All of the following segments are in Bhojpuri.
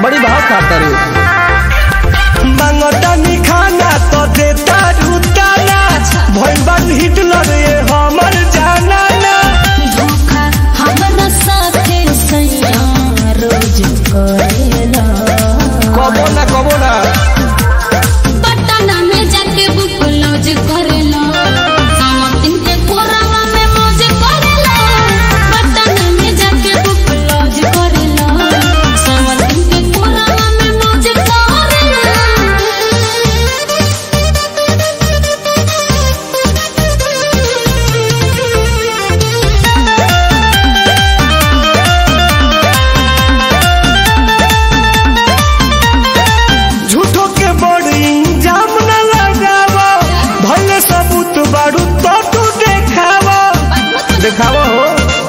बड़ी भाव खाता रे मांगतानी खाना तो देता रुताना भइल बारू हिटलर ये हमर जाना ना धोखा हमरा साथे सैया रोज करेला कबो ना कबो ना पटना में जाके बुक लॉज करेला सामतिन के कोरावा में मौज करेला पटना में जाके बुक लॉज करेला सामतिन के कोरावा में मौज करेला झूठो के बड़ी इंजाम न लगावा भले सबूत बारू तो तू देखावा देखावा हो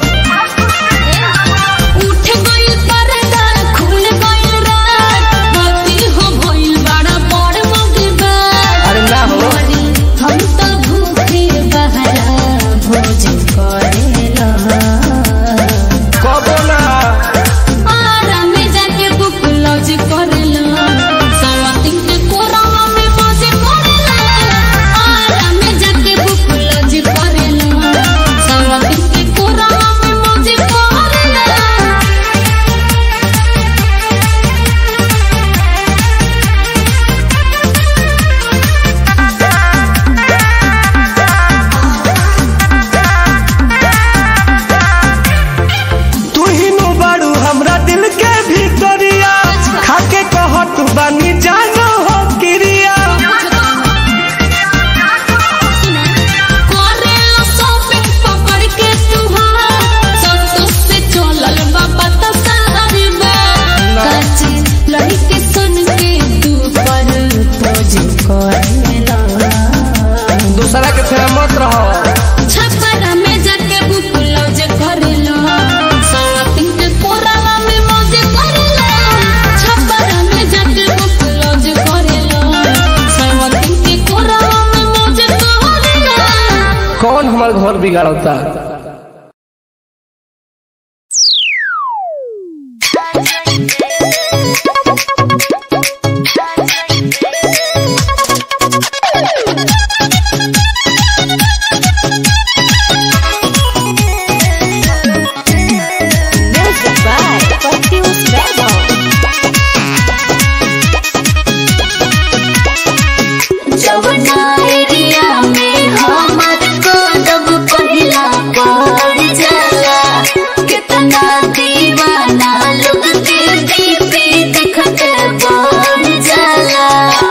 उठ गइल पर्दा खुल गइल रात बाती हो भइल बड़ा बड़ मगबा अरे ना हो हम तो भूखे बहरा भोज करेला कबो ना आरा में जाके बुक लॉज करेला सावतिन के कोरावा में मौज करेला आरा में जाके बुक लॉज करेला सावतिन के कोरावा में मौज करेला तू ही नु बारू हमरा दिल के भीतरिया खाके कहत बानी जानो हो क्रिया करेला शॉपिंग पकड़ के तुहार संतोष से चलल बाबा तो सारी बार काची लड़के सुन के तू पर खोज करेला दूसरा के फेरा मत रहो छपरा में जाके बुक लॉज करेला शॉपिंग के कोरावा में मौज करेला छपरा में जाके बुक लॉज करेला शॉपिंग के कोरावा में मौज करेला कौन हमार घर बिगाड़ता जवना एरिया में हमर कदम पहिला पड़ जाला कितना दीवाना लोग के दीपी देखत बढ़ जाला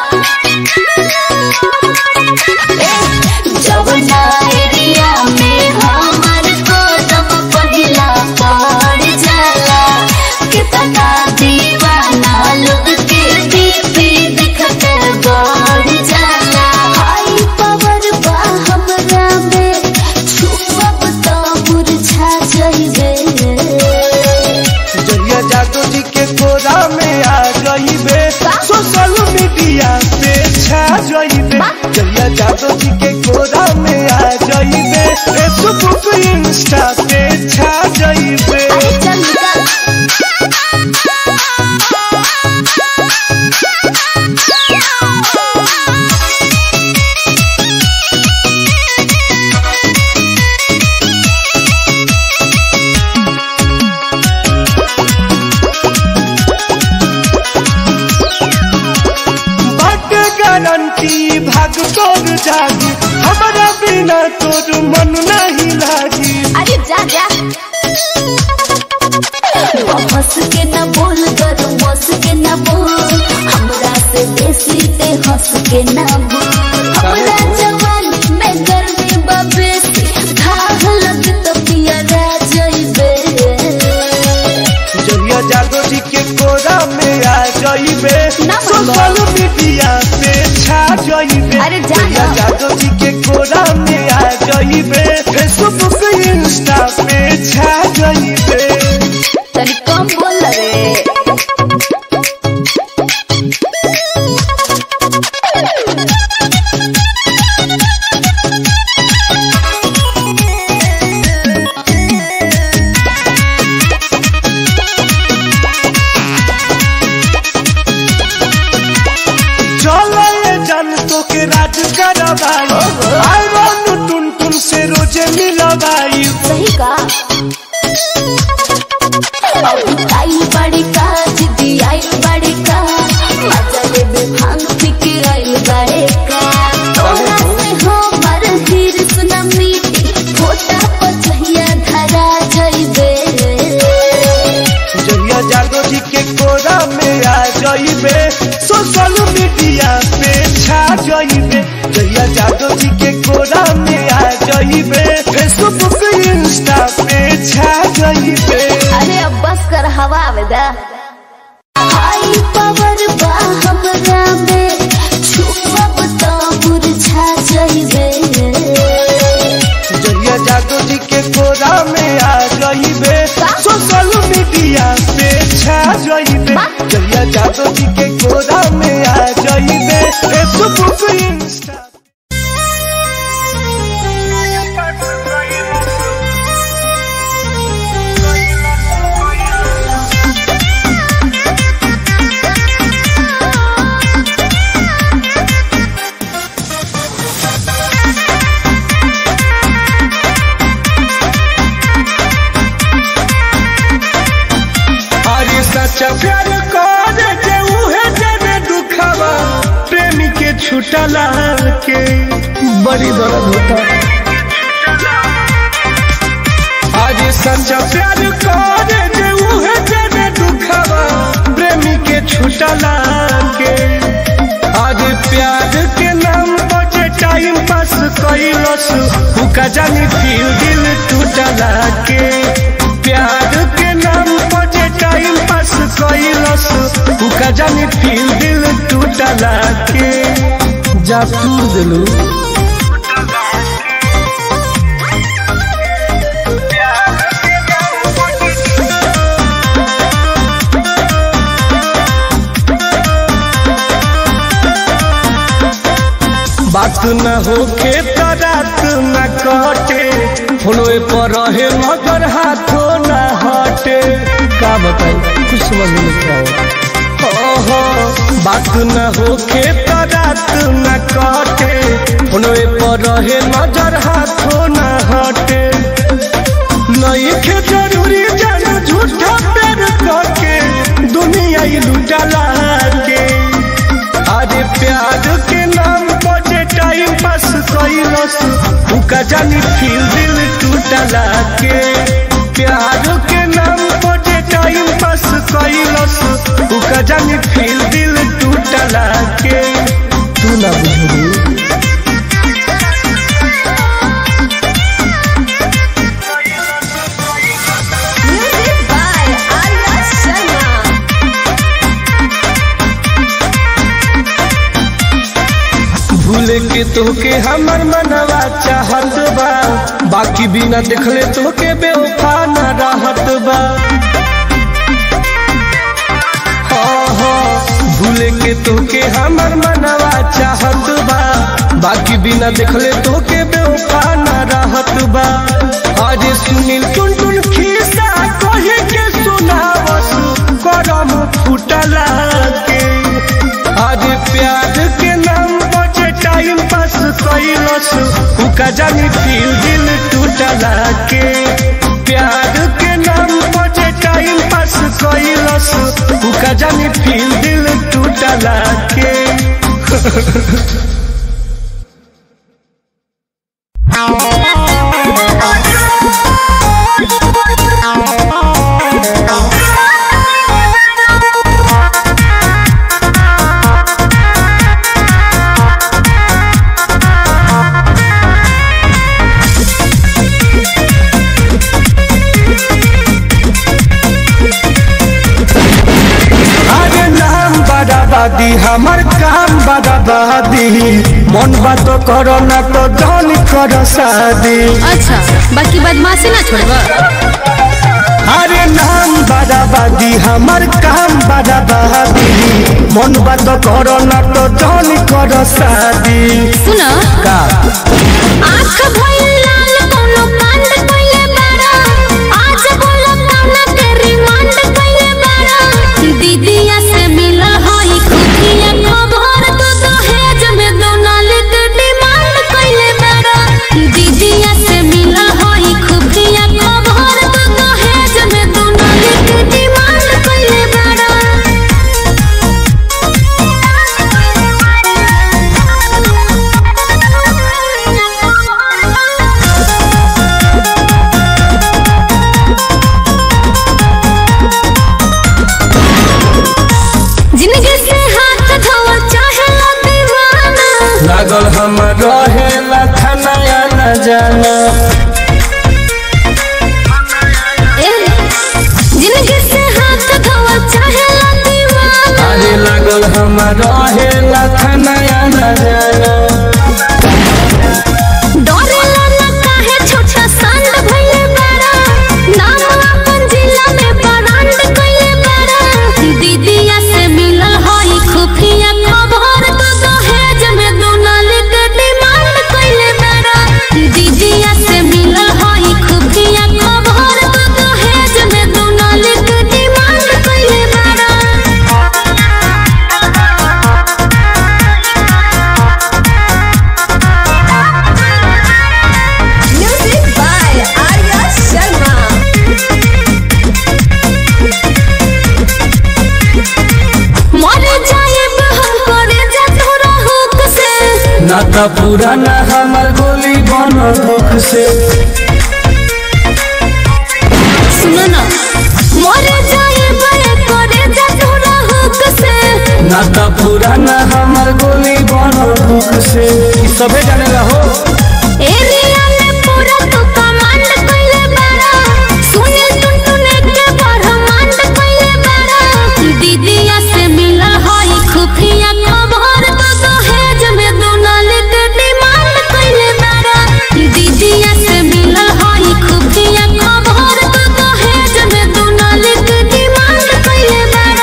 जवना एरिया में हमर कदम पहिला पड़ जाला कितना दीवाना लोग के दीपी देखत बढ़ जाला हाई पावर बा हमरा में छुपब तो मुरझा जाइबे जहिया जादू जी के कोरा में आ गईबे सोशल मीडिया पे छा जइबे जहिया जादू जी के कोरा में आ जइबे फेसबुक इंस्टा पे छा जइबे चल चल बट गारंटी भाग तोर जागी हमारा बिना तोर मन नहीं लागी अरे जा जा हंस के न बोल कर हंस के न बोल हमरा से बेसी ते हंस के न बोल हमरा जवानी में गर्मी बबेसी धाग लग तो पिया रह जइबे जहिया जादू जी के कोरा में आ जइबे ना सोशल मीडिया पे छा जइबे अरे जा जहिया ना। जादू जी के कोरा में आ जइबे फेसबुक इंस्टा पे छा जइबे तनी कम बोल रे जइबे सोशल मीडिया पे छा जइबे जहिया जादव जी के कोरा में आ जइबे फेसबुक इंस्टा पे छा जइबे अरे अब बस कर हवा आवेदा आई पावर बा हमरा में छुपब तो मुरझा जाइबे जहिया जादव जी के कोरा में आ जइबे सोशल मीडिया पे छा जइबे जहिया जादव जी के कोरा में आ जइबे फेसबुक इंस्टा अरे सच्चा प्यार कर जे उहे जने दुखवा प्रेमी के छुटला के बड़ी दर्द होता आज सच्चा प्यार कर जे उहे जने दुखवा प्रेमी के छुटला के आज प्यार के नाम पर जे टाइम पास कैलस उका जानी फिर दिल टूटला के प्यार के नाम पर जे टाइम पास कैलस उका जानी फिर दिल टूटला के जा तूर दिलू बात न होके तो रात न कटे फोनवे पर रहे मगर हाथों न हटे का बताई कुछ समझ में नहीं आओ ओहो बात न होके तो रात न कटे फोनवे पर रहे नजर हाथों न हटे नहीं के जरूरी जान झूठा प्यार करके दुनिया ही लुटला के अरे प्यार के नाम पर जे टाइम पास कैलस उका जानी फिर दिल टूटला के प्यार के नाम पर जे टाइम पास कैलस उका जानी फिर दिल टूटला के तू ना बुझू म्यूजिक बाय आर्या शर्मा भूले के तोके हमर मनवा चाहत बा बाकी बिना देखले तोके बेवफा न रहत बा हाँ, हाँ, भूले के तोके हमर मनवा चाहत बा बाकी बिना देखले तोके बेवफा न रहत बा आज सुनील टुन टुन खिस्सा कहे के सुनावस करम फुटला के आज प्यार के नाम बचे टाइम पास कैलस उका जानी फिर दिल टूटला के प्यार के नाम बचे टाइम पास कैलस उका जानी फिर दिल टूटला के अरे नाम बराबादी हमार काम बराबादी मन बात करो ना तो धन कर शादी अच्छा बाकी बदमाशी ना छोड़बा अरे नाम बराबादी हमार काम बराबादी मन बात करो ना तो धन कर शादी सुन का आँख भइल लाल कोनो कांड कइले बारा आज बोलो काना के रिमांड कइले बारा दीदिया से मिला हई खुदिया खबर तो दहेज में दोनाले के डिमांड कइले बारा दीदिया से मिला हई खुदिया खबर तो दहेज में दोनाले के डिमांड कइले बारा जाना जिंदगी से हाथ धोवा चाहे दीवाना अरे लागल हमार रहेला नया न जाना डरेला न काहे छोटा सांड भइले बड़ा नाम अपन जिला में ब्रांड कइले बड़ा दीदिया से मिलल हई खुफिया खबर तो दहेज में दुनाली के डिमांड कइले बड़ा दीदिया से मिलल हई खुफिया खबर तो दहेज में दुनाली के डिमांड कइले बड़ा Music by Arya Sharma. मर जाएब हम करे जा तोरा हुक से ना त पुराना हमार गोली बन दुख से सुनो ना मर जाएब करे जा तोरा हुक से ना त पुराना हमार गोली बन दुख से ई सबे जाने हो एरिया में पूरा तो कमांड कइले बड़ा सुने टुन टुने के ब्रह्मांड कइले बड़ा दीदिया से मिलल हई खुफिया खबर तो दहेज में दुनाली के डिमांड कइले बड़ा दीदिया से मिलल हई खुफिया खबर तो दहेज में दुनाली के डिमांड कइले बड़ा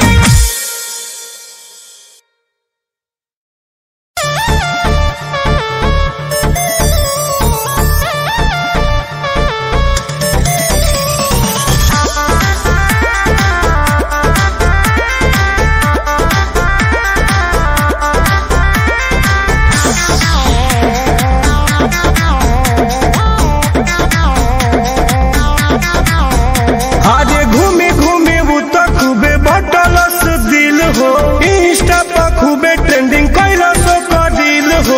आजे घूमे घूमे वो तो खूबे बटलस दिल हो इंस्टा पर खूबे ट्रेंडिंग कैलस का दिल हो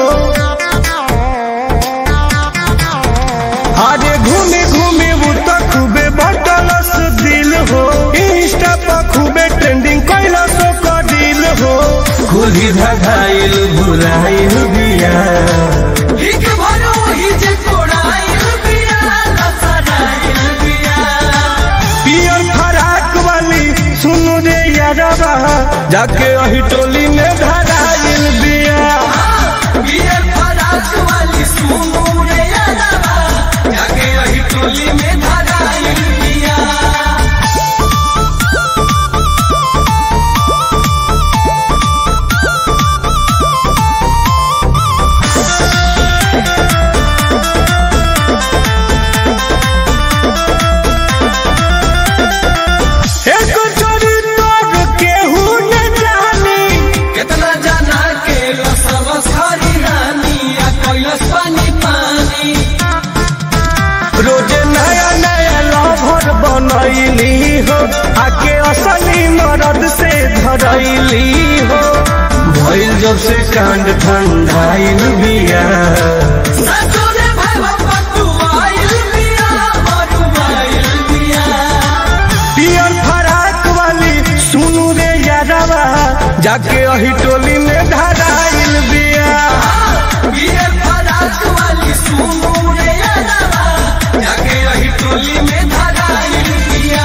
आजे घूमे घूमे वो तो खूबे बटलस दिल हो इंस्टा पर खूबे ट्रेंडिंग कैलस का दिल हो कुली धगाइल बुराइल बिया पियर फराक वाली सुन रे यारबा जाके वही टोली में धराइल बिया एक चोरी तोड़ केहू न जानी कितना जाना के लसव सारी रानी या कैलस पानी पानी रोजे नया नया लवर बनैली हो आके असली मरद से धरैली हो भइल जब से कांड ठंडाइल बिया ससुरे भाई पटुआइल बिया मरुआइल बिया पियर फराक वाली सुनू रे यारवा जाके वही टोली में धराइल बिया पियर फराक वाली सुनू रे यारवा जाके वही टोली में धराइल बिया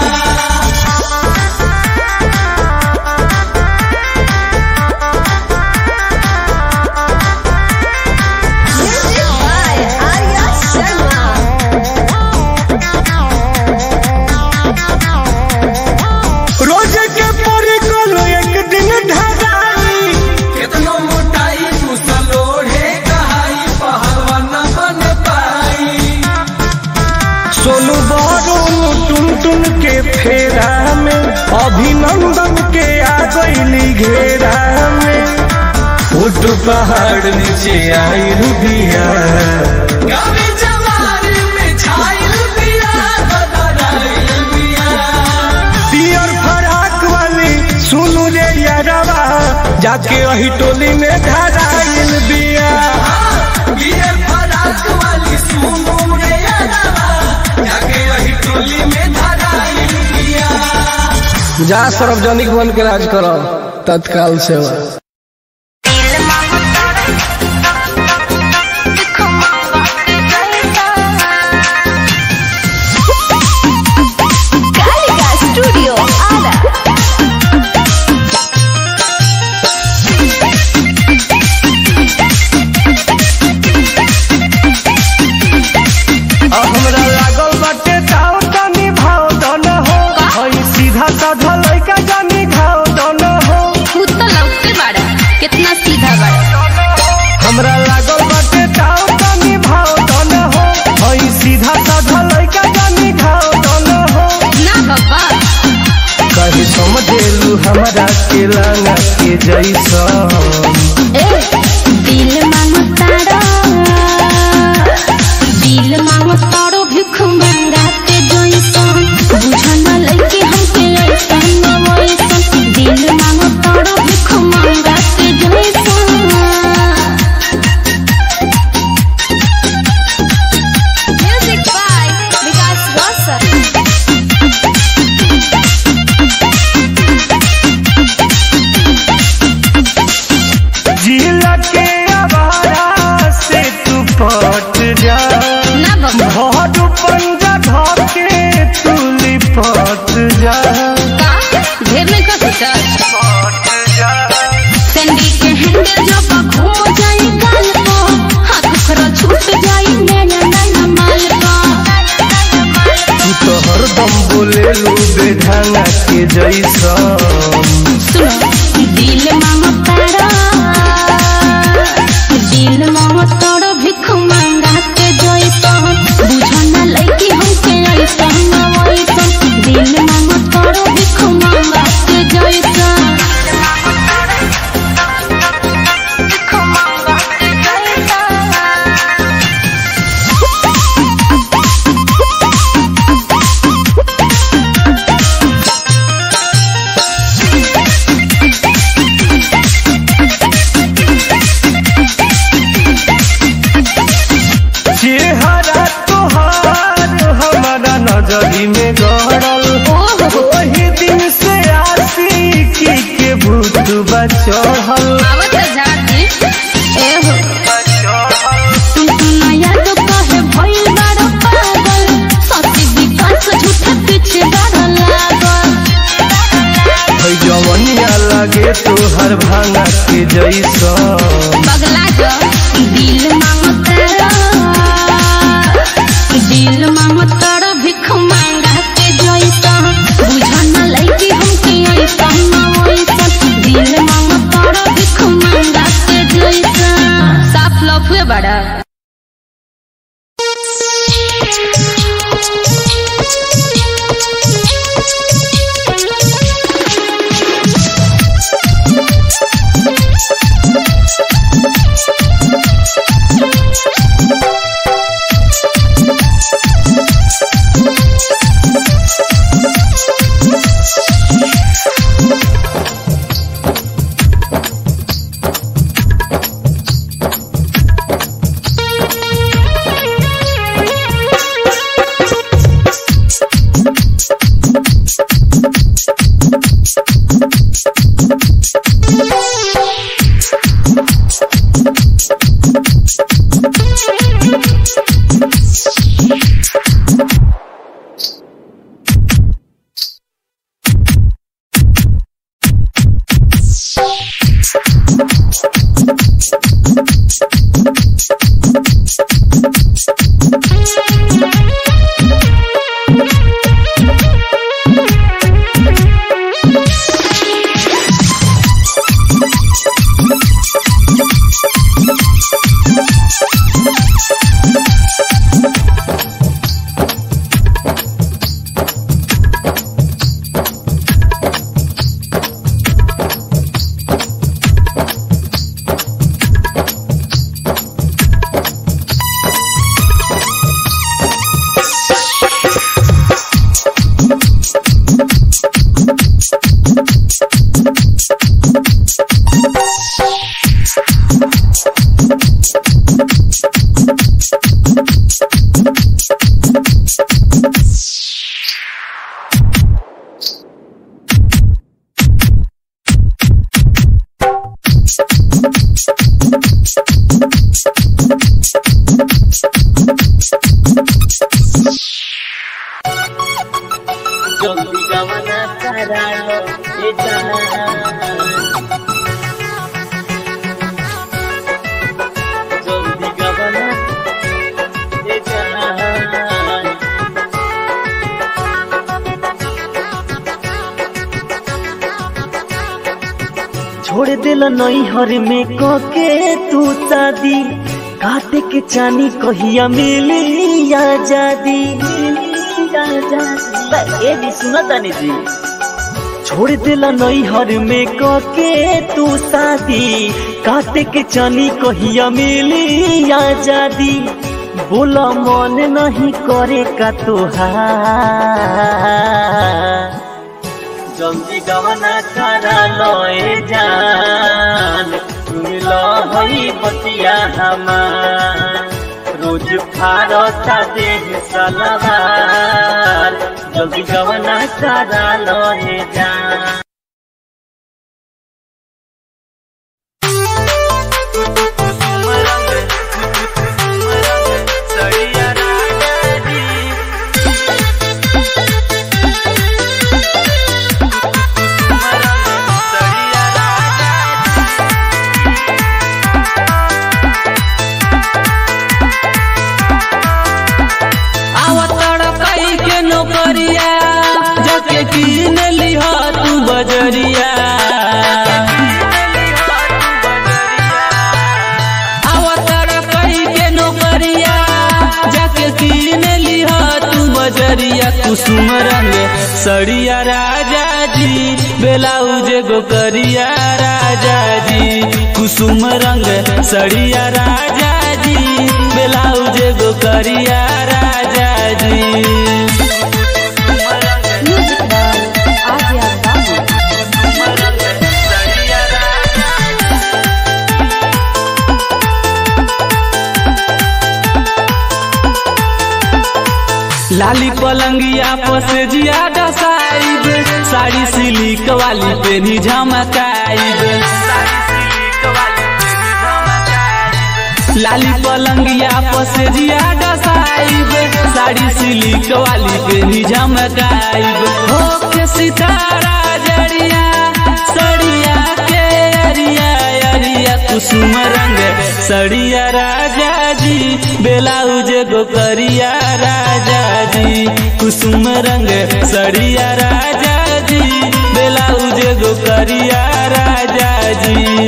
Music by Arya Sharma. रोज के परिकल एक दिन ढगाई कितनो मोटाई मुसलोढ़े कहाई पहलवान बन पाई सोनू बारून टुन टुन के फेरा में अभिनंदन के आ गईली घेरा में फुट पहाड़ नीचे आई बिया कभी जवानी में छाइल बिया बदराइल बिया पियर फराक वाली सुनू रे यारवा जाके वही टोली में धराइल बिया पियर फराक वाली सुनू रे यारवा जाके वही टोली में धराइल बिया जा सार्वजनिक बन के राज करो तत्काल सेवा दिल मांगता रे देखो मांगता रे के लांगा के जैसा ए दिल मांगतारो दिल मांगतारो भिख मांगाते जइसन बुझन लइके हमके ऐसन वैसन दिल मांगतारो भिख मांगाते जइसन Music by Vikas Rasa. जिला के आवारा से तू पट जा ना बाबा घर पंजा धके तू लिपट जा का ढेर नहीं कर सकता पट जा सैंडी के हैंडल जब घूम जाई गाल को हाथ खरा छूट जाई नैना नैना माल को तू तो हरदम बोले लू बेढंगा के जैसा सुनो दिल मांगतारा दिल मांगतारा भिख मांगाते जइसन बुझन लइकी हमके ऐसन वैसन दिल मांगतारा भिख मांगाते जइसन चेहरा तोहार हमारा नजरी में गड़ल वही दिन से आशिकी के भूत बचढ़ल आवत जाती ए हो तू नया तो कहे भइल बारो पागल सती विकास झूठा पीछे बारो लागल है जवनिया लगे तोहर भांगा के जैसा पगला जो दिल मांगतारा दिल मांगतारा भिख मांगाते जइसा बुझन लइकी हमके ऐसन वैसन दिल मांगतारा भिख मांगाते जइसा साफ लफुए बड़ा छोड़ दिल नैहर में कके तू शादी काटे के चानी कहिया मिली आजादी ए जी सुना तानी जी छोड़ दिला नैहर में कके तू शादी काटे के चानी कहिया मिली आजादी बोला मन नहीं करे का तोहार जल्दी गवना करा लए जान तुम लहई बतिया हमार रोज फारता देह सलवार जल्दी गवना करा लए जान आवतड़ कई के नौकरिया जाके कीन लिहा तू बजरिया आवतड़ कई के नौकरिया जाके कीन लिहा तू बजरिया कुसुम रंग सड़िया राजा जी बेलाउज गोकरिया राजा जी कुसुम रंग सड़िया राजा जी बेलाउज गोकरिया राजा जी म्यूजिक बाय आर्या बाबू लाली पलंगिया पसे जिया डसाइब साड़ी सिलिक वाली पे नी झमकाइब लाली पलंगिया पसे जिया डसाइब साड़ी सिलिक वाली पे नी झमकाइब हो के सितारा जड़िया सड़िया के अरिया अरिया कुसुम रंग सड़िया राजा जी बेलाउज गोकरिया राजा जी कुसुम रंग सड़िया राजा जी बेलाउज गोकरिया राजा जी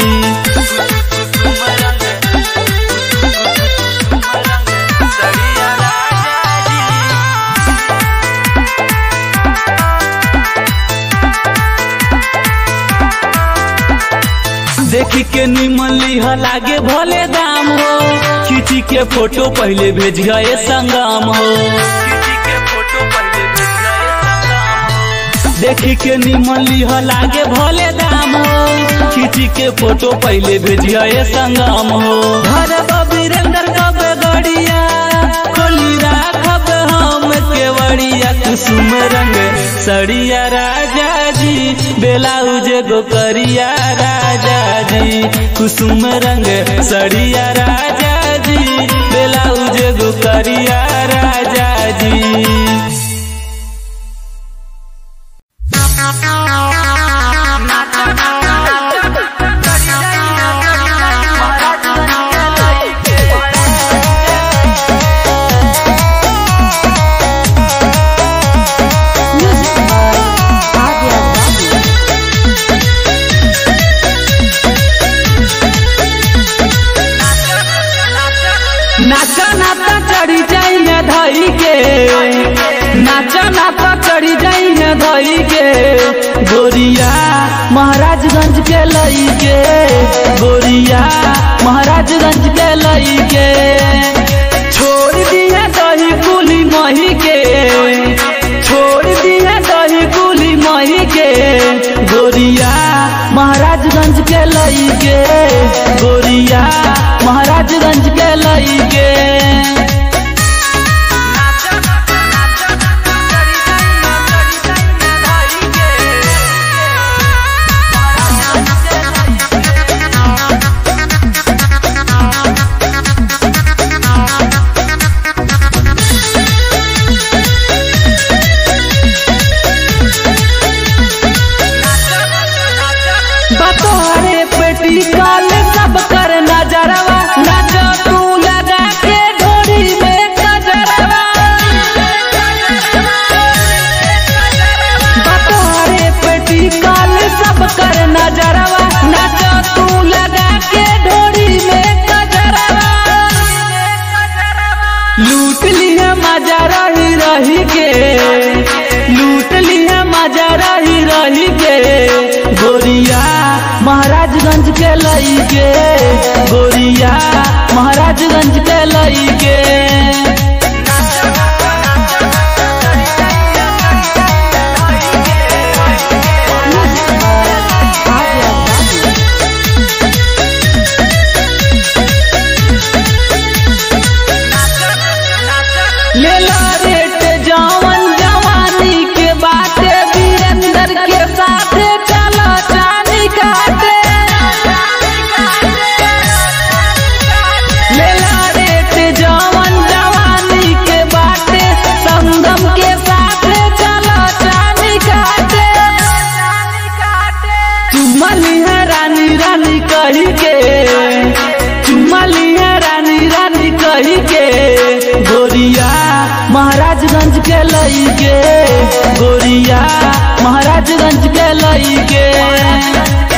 देखी के निमन लिह लागे भले दाम हो खींची के फोटो पहले भेज गए संगम हो देखी के निमन लिह लागे भले दाम हो खींची के फोटो पहले भेज गए संगम हो घर वीरेंद्र कब गड़िया खोली राखब हम केवड़िया कुसुम रंग सड़िया राजा जी बेलाउज गोकरिया राजा जी कुसुम रंग सड़िया राजा जी बेलाउज गोकरिया राजा जी म्यूजिक बाय आर्या बाबू नाचा नाचा चढ़ी जाई न धई के नाचा नाचा चढ़ी जाई न धई के गोरिया महाराजगंज के लई के गोरिया महाराजगंज के लई के छोड़ दिया दही कुली मही के छोड़ दिया दही कुली मही के गोरिया महाराजगंज के लई के गोरिया महाराजगंज के लई के बतोरे पेटी काल सब कर नजरवा नजर तू लगा के ढोरी में कजरवा बतोरे पेटी काल सब कर नजरवा नजर तू लगा के ढोरी में कजरवा लूट लिया मजा रही रही के लूट लिया मजा रही रही कही के गोरिया महाराजगंज के लई के गोरिया महाराजगंज के लई के लेला रेट जवन जवानी के बाटे वीरेंद्र के साथे चलो चांदी काटे लेला रेट जवन जवानी के बाटे संगम के साथे चलो चांदी काटे चुमली है रानी रानी कही के चुमली है रानी रानी कही के गोरिया महाराजगंज के लई के गोरिया महाराजगंज के लई के